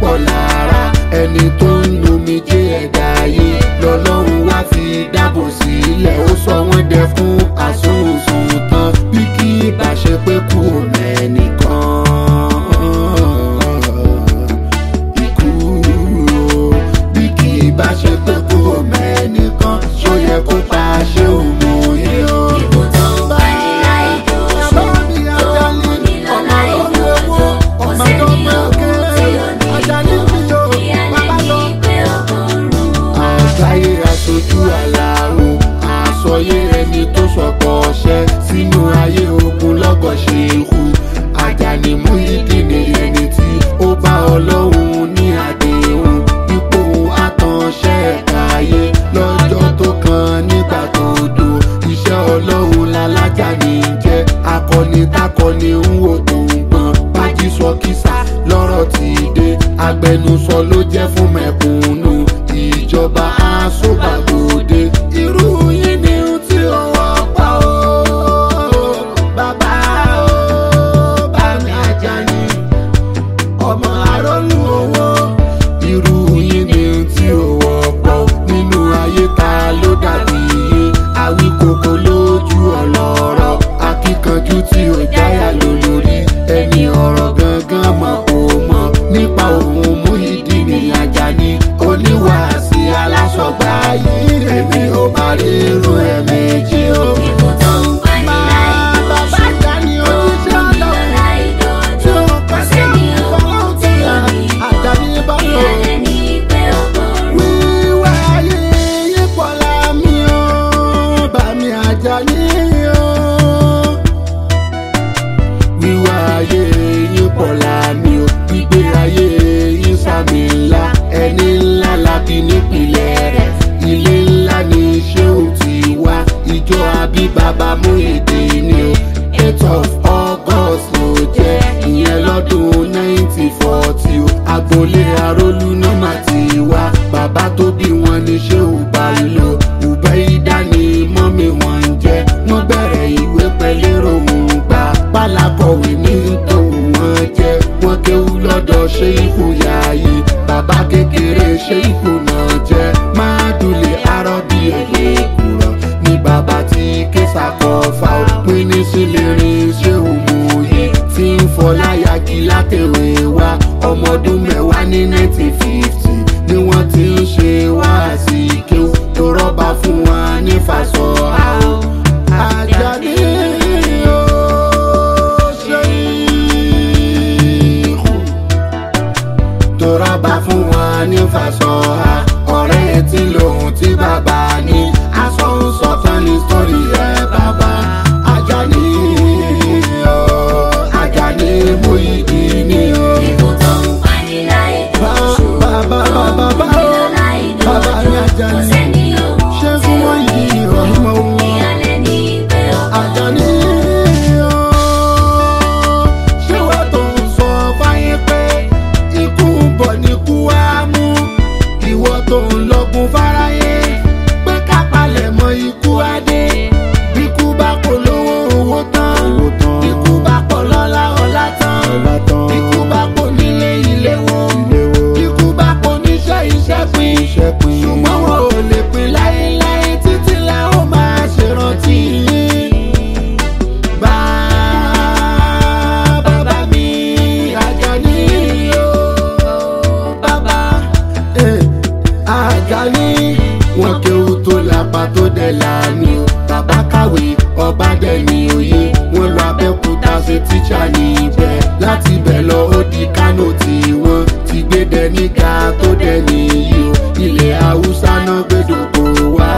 pọ̀ lára ẹni tó ń lomi jẹ́ ẹ̀dá ayé lọ́lọ́run wá fi dáàbò sílẹ̀ ó sọ wọ́n dẹ fún àsùnwòsùn tán bí kì í bá ṣe pé kú mẹ́nìkan ikú o bí kì í bá ṣe pé kú mẹ́nìkan ṣó yẹ kó pa ṣé òmòye o. Ikú tó ń pani láì dojú, tó ń múni lọ láì dojú, kò sẹ́ni ogun tí ó ní ìlú, ìyàlẹ́ ní pé ogun rú. àgbáyé aṣojú aláwo àsọyé ẹni tó sọpọ̀ ọṣẹ sínú ayé ogun lọ́gọ̀ ṣe ikú Àjàní Muyideen ẹni tí ó bá ọlọ́run ní àdéhùn ipò àtànṣẹ́ ẹ̀ka ayé lọ́jọ́ tó kan nígbà tó dùn iṣẹ́ ọlọ́run lálájàní jẹ́ akọni takọni ń wò tó ń gbọ́n bájí sọ kísà lọ́rọ̀ ti dé agbẹnusọ ló jẹ́ fún mẹ̀kúnnù ìjọba aṣọ́gbàgbọ́dé irú yín ni ohun tí ó wọ́pọ̀ o bàbá o bá mi Àjàní ọmọ àrólù owó irú yín ni ohun tí ó wọ́pọ̀ nínú ayé ta ló dàbí iye àwíkòkò lójú ọlọ́rọ̀ akíkanjú tí ó jáyà lólórí ẹni ọ̀rọ̀ gangan mọ̀ kò mọ̀ nípa òun Muyideen Àjàní oníwàásí alásọgbà yìí èmi ò bá rí irú ẹ̀ méjì o. Ikú tó ń pani láì Bàbá dojú, Àjàní tó ń oníṣẹ́ múni lọ ọlọ́run láì dojú, kò sẹ́ni ogun tí ó ní Àjàní ìlú, bá lò. ìyàlẹ́ ní pé ogun rú. Wíwá ayé yípo lámì ó, bá mi Àjàní ó. Wíwá ayé yípo lámì ó, gbígbé ayé yín sàmì ńlá, ẹni ńlá lábí nípìnlẹ̀ rẹ̀. Ilé ńlá ni Ṣéhù ti wá, ìjọ àbí bàbá Muyideen ni ó. Eight of August ló jẹ́ ìyẹn lọ́dún nineteen forty o. Agboolé Arólú náà má ti wá. Bàbá tó bí wọn ní Ṣéhù Bello. Ubaida ni mọ́mí wọn ń jẹ́. Wọ́n bẹ̀rẹ̀ ìwé pẹ̀lẹ́rò ń gbà. Pálákọ̀wé ní tòun wọn jẹ́. Wọ́n kéwú lọ́dọ̀ Ṣéhù Yáyí. Bàbá kékeré Ṣéhù náà jẹ́. Máàdùlé Arọ́bí èlé kúrọ̀. Ní bàbá tí Kéṣà kọ fa òpin ní sílẹ̀rìn Ṣéhù Múyì. Tí ń fọláyàgì látẹ̀wé wá. Ọmọ ọdún mẹ́wàá ní nineteen fifty ni wọ́n ti ń ṣe wáàsí kéwú. Tó rọ́bà fún wa ní fàṣọ àwọn. Àjàní ó ṣe ìhù tó rọ́bà fún wọn ní fàṣọha ọ̀rẹ́ tí lòun tí bàbá ní aṣọ ń sọ tán ní sórí ẹ̀ bàbá Àjàní o Àjàní Muyideen o. Ikú tó ń pani láì dojú, Bàbá tó ń bàbá bàbá múni lọ láì bàbá dojú, ní kò Àjàní sẹ́ni ogun ṣé tí fún ó wọn ní yìí ìlú, ọ̀hìnmọ̀ wọn. ìyàlẹ́ ní pé ogun Àjàní o ṣé wọ́n tó ń sọ fáyé pé ikú ń bọ̀ ní kú á mú ìwọ tó ń lọ́gun fáráyé pé ká palẹ̀ mọ́ ikú adé bíkú bá kò lówó owó tán bíkú bá kò lọ́lá ọlá tán bíkú bá kò nílé ilé wo bíkú bá kò níṣẹ́ iṣẹ́ pín ṣùgbọ́n wọn ò lè pín láéláé títí la ó máa ṣèrántí yín. Bàbá mi Àjàní o, bàbá eh, Àjàní. Wọ́n kéwú tó lápá tó dẹ̀ láàmì o. Bàbá kàwé ọba dẹ̀ ní òye. Wọ́n lọ Abẹ́òkúta ṣe tíṣà níbẹ̀. Láti bẹ̀ lọ ó di Kánò tí wọ́n ti gbé dẹ̀ níga tó dẹ̀ níyì o. Ilẹ̀ Haúsá náà gbẹdọ̀gbọ̀ wá.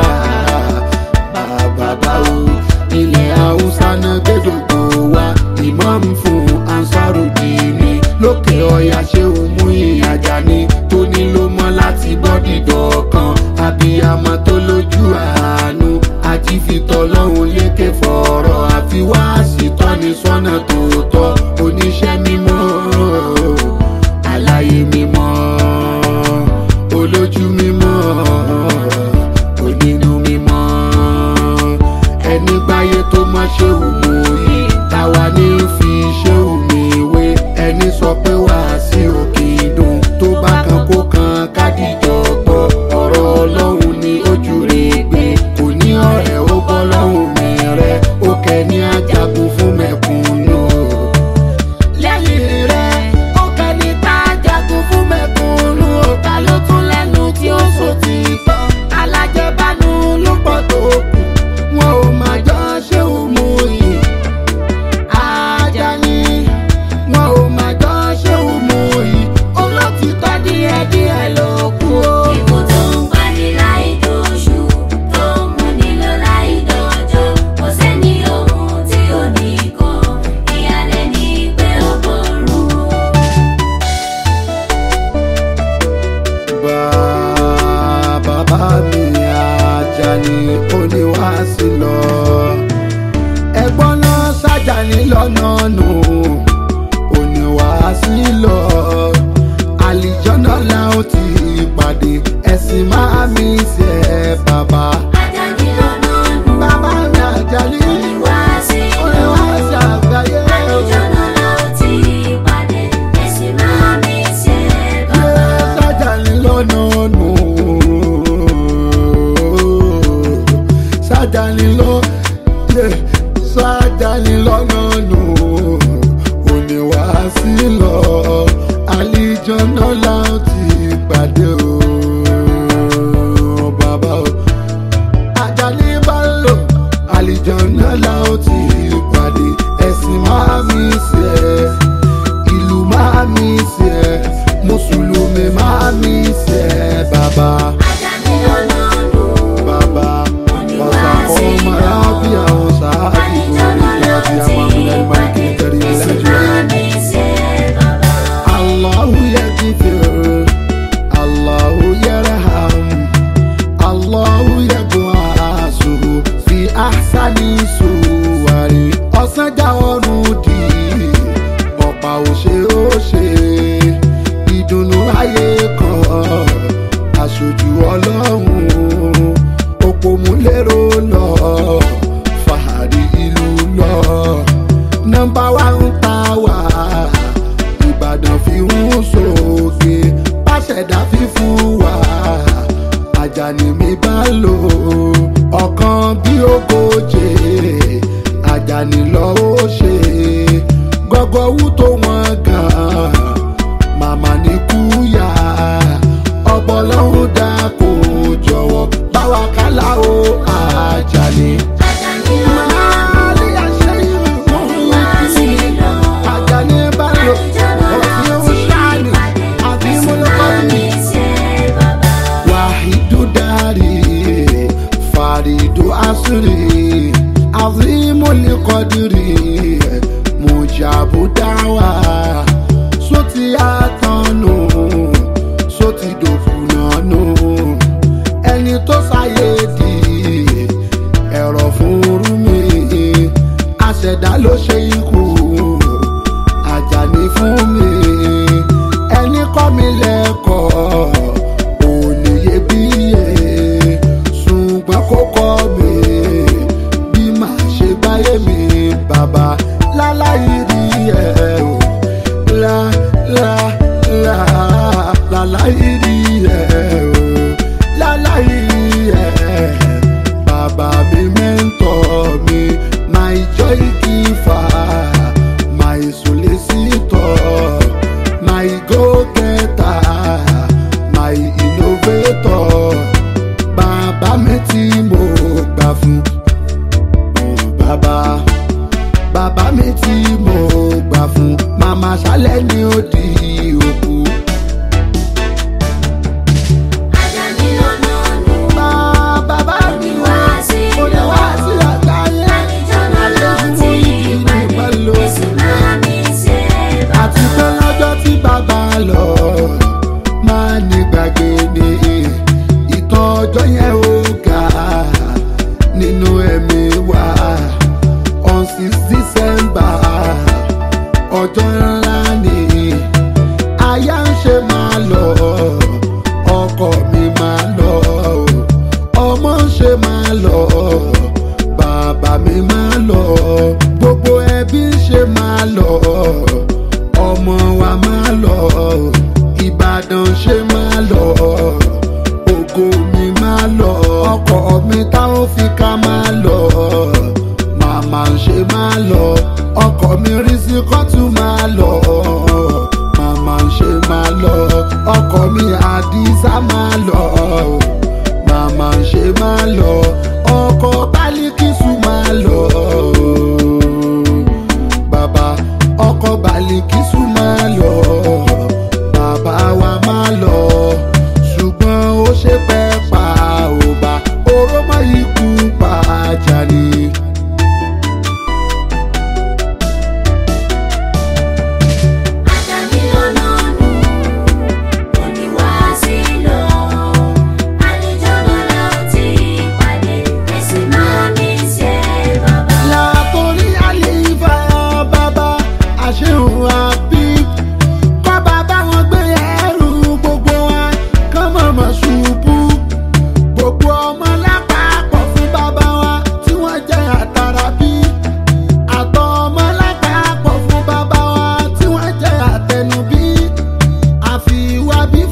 Bàbá o, ilẹ̀ Haúsá náà gbẹdọ̀gbọ̀ wá. Ìmáàmù fún Ansarudini lókè ọ̀yà ṣé o mú Àjàní tó ní ló mọ́ láti bọ́dì dọ̀kan. Abiyamọ tó lójú àánú àti fìtọ́ lọ́hùn lékè fọ̀rọ̀ àfi wá sí tọ́ni sọ́nà tòótọ́ oníṣẹ́ mímọ́ àlàyé mímọ́ lọ́la ó ti pàdé ẹ̀sìn máa mi ṣe bàbá. Àjàní lọ́nà nù. bàbá mi àjálí Wá sí orin lọ. wá ṣàgbáyé. Àlùjọ́nà la ó ti pàdé. Ẹ̀sìn máa mi ṣe bàbá. sájàní lọ́nà nù. sájàní lọ sájàní lọ́nà nù. òní wá sí lọ àlejò náà la ó ti pàdé o. bàbá o àjálí bá lò àlejò náà la ó ti pàdé ẹ̀sìn máa mi ṣe é ìlú máa mi ṣe ẹ mùsùlùmí máa mi ṣe ẹ bàbá Àjàní lọ́nà nù. bàbá ọ̀sà ọmọ arábí àwọn sàábì Àlùjọ́nà la ó orí ti àti àwọn amúlẹ̀ máa kí n kẹrí pàdé. Ẹ̀sìn ẹlẹ́jọ́ máa mi ṣe bàbá. Allahu yaghfir Allahu yarham Allahu yab'asu fi ahsani suwari ọ̀sán já ọrùn dì ọ̀pá òṣè òṣè ìdùnnú ayé kan aṣojú ọlọ́run òpómúlérò lọ fàárí ìlú lọ nọmba wa ń ta wá ìbàdàn fi ń sókè pàṣẹdá fífún wa àjàní mi bá lò ọ̀kan bí ogóje àjàní lọ ó ṣe gọgọwú tó wọn gan màmá ní kúyà ọbọlọ́run dá kó jọ̀wọ́ báwa kálá o àjàní. Àjàní lọ́nà nù. Máàlì àṣẹ ìlú Wá sí lọ. àjàní bá lò òfin òṣàlì àti múlùkọ́ni. Wàhídù dárì fàrídù àṣírí àzímúlì kọ́dírì mùjàbù dáwà sóti àtọ̀nù sóti dòfúnà nù ẹni tó sáyé di ẹ̀rọ fún rúmi àṣẹ̀dá ló ṣe ikú àjàní fún mi ẹni kọ́ mi lẹ́kọ̀ọ́ òníye bíyè ṣùgbọ́n kó kọ́ mi bí màá ṣe báyé mi bàbá láláyé rí ẹ o lá lá lá láláyé rí ẹ o láláyé rí ẹ bàbá mi mẹ́ńtọ́ mi my joy giver my solicitor my go-getter my innovator bàbá mi tí mo gbà fún Oh, bàbá bàbá mi tí mo gbà fún màmá ṣálẹ̀ ni ó di òkú. Bá- bàbá mi wá mo lè wá sí àgbáyé àlejò ìdí ìpẹ́lú àti pé lọ́jọ́ tí bàbá lọ máa ní gbàgbé ni ìtàn ọjọ́ yẹn ó ga nínú ẹ̀mí wa on six december ọjọ́ ńlá ni aya ń ṣe máa lọ ọkọ mi máa lọ ọmọ ń ṣe máa lọ bàbá mi máa lọ gbogbo ẹbí ń ṣe máa lọ ọmọ wa máa lọ ìbàdàn ṣe máa lọ ògo mi máa lọ ọkọ mi táwọn fi ká máa lọ màmá ń ṣe máa lọ ọkọ mi rí sí kọ́tù máa lọ màmá ń ṣe máa lọ ọkọ mi àdìsá máa lọ màmá ń ṣe máa lọ ọkọ bálíkìsù máa lọ bàbá ọkọ bálíkìsù máa lọ bàbá wa máa lọ ṣùgbọ́n ó ṣe pẹ́ pa ò bá oró mọ́ ikú pa Àjàní. àbí